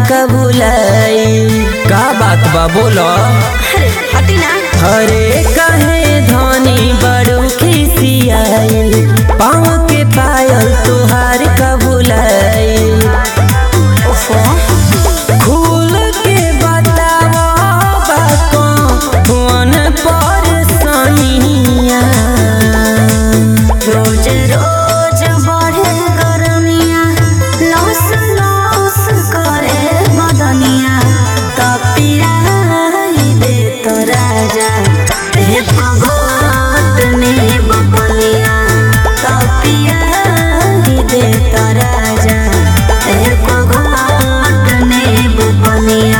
का भुलाई का बात बा बोलो अरे हटी ना अरे कहे धनी बड़ू खिसियाइल पाँव के पायल तुहार का भुलाई ओफो खुल के बतावा बाको फोन पर सनिया रोज रोज बढ़े गरमिया लौस लौस करे बदनिया तपिया दे तो राजा एक घोट नींब बनिया तपिया दे तो राजा एक घोट नींब बनिया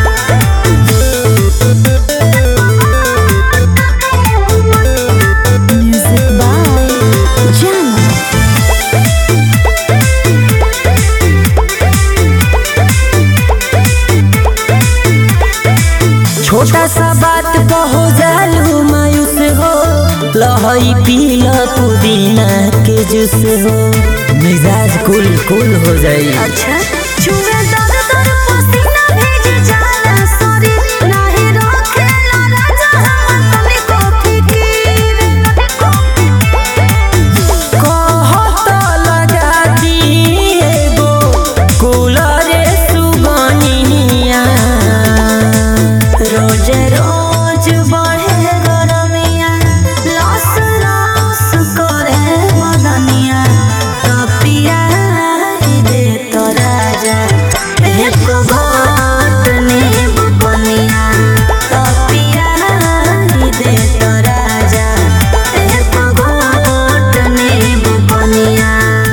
Music by Jana. छोटा सा बात कहो जालू मायूस हो लहई पील पुदीना के जूस हो मिजाज कुल कुल हो जाई अच्छा छुए दर दर पसीना भेज जाला सॉरी नाही रोकेला राजा हम तने को फिकीर कहत लगा दी एगो कूलर सुगनिया रोज रोज बढ़े गरमिया लस लस करे बदनिया तपिया दे तो राजा एक घोट नींब बनिया तपिया दे तो राजा एक घोट नींब बनिया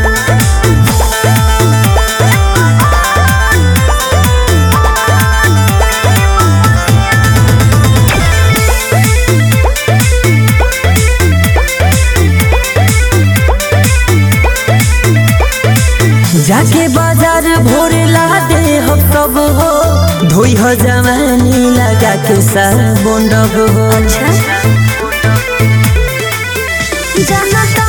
जाके बाजार भोर ला दे हो सब हो धोई हो जवानी लगा के साबुन डब हो अच्छा जाना